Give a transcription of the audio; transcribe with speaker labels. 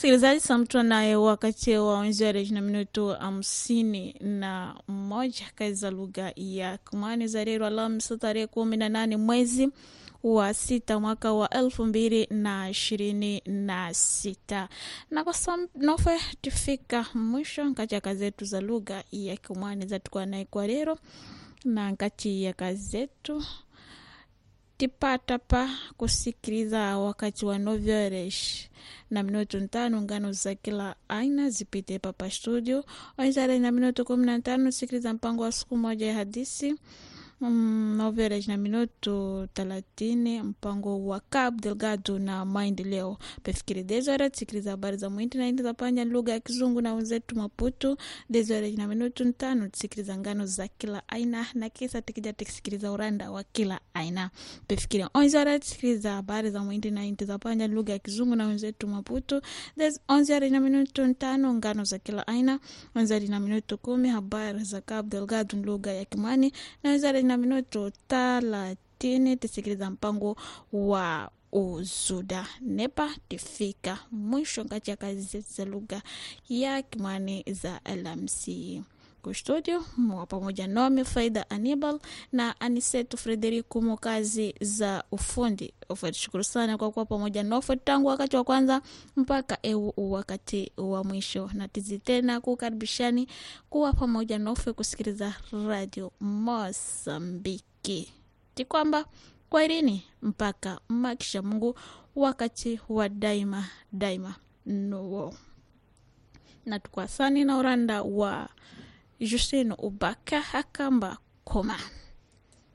Speaker 1: Msikilizaji, samtwa naye wakati wa wenzereji na minutu hamsini na moja kazi za lugha ya Kumani za rero Alhamisi tarehe kumi na nane mwezi wa sita mwaka wa elfu mbili na ishirini na sita na kwa nofe tufika mwisho nkati ya kazi zetu za lugha ya Kumani zatukuwa naye kwa rero na nkati ya kazi zetu tipata pa kusikiliza wakati wa novyoresh na minuto ntano ngano za kila aina zipite papa studio wenzare na minuto kumi na tano sikiliza mpango wa siku moja ya hadisi um, noverej na minuto thelathini mpango wa Cabo Delgado na maendeleo pefikiri desore sikiliza habari za mwindi na indi za panja lugha ya kizungu na wenzetu Maputo desore na minuto ntano tusikiliza ngano za kila aina na kisa tikija tukisikiliza uranda wa kila aina pefikiri onzare tusikiliza habari za mwindi na indi za panja lugha ya kizungu na wenzetu Maputo onzare na minuto ntano ngano za kila aina onzare na minuto kumi habari za Cabo Delgado lugha ya Kimani na wenzare na minuto thelathini tusikiliza mpango wa uzuda nepa tifika mwisho kati ya kazi zetu za lugha ya Kimani za LMC kustudio mwa pamoja nami Faida Anibal na Anisetu Frederico mu kazi za ufundi. Shukuru sana kwa kuwa pamoja nofe tangu wakati wa kwanza mpaka eu wakati wa mwisho, na tizi tena kukaribishani kuwa pamoja nofe kusikiliza radio Mosambiki ti kwamba kwaherini mpaka makisha Mungu wakati wa daima daima nuwo na tukwasani na uranda wa Justino Ubaka akamba koma